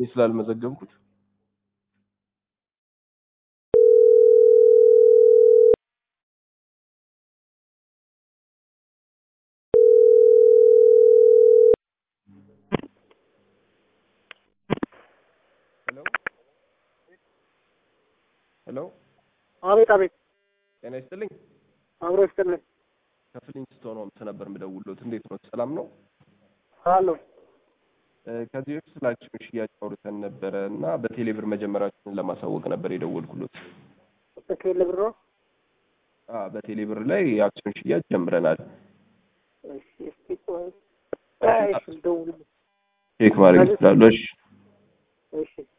ስላልመዘገብኩት ሄሎ አቤት አቤት፣ ጤና ይስጥልኝ። አብሮ ይስጥልኝ። ከፍሊንግስቶን ሆምስ ነበር የምደውልዎት። እንዴት ነው? ሰላም ነው? አሎ እ፣ ከዚህ በፊት ስለ አክሲዮን ሽያጭ አውርተን ነበረ እና በቴሌብር መጀመራችንን ለማሳወቅ ነበር የደወልኩሎት። ትክክል ብሮ አ በቴሌብር ላይ የአክሲዮን ሽያጭ ጀምረናል። እሺ፣ እስኪ ቆይ፣ እሺ፣ ልደውልልህ። ቼክ ማድረግ ይችላሉ። እሺ እሺ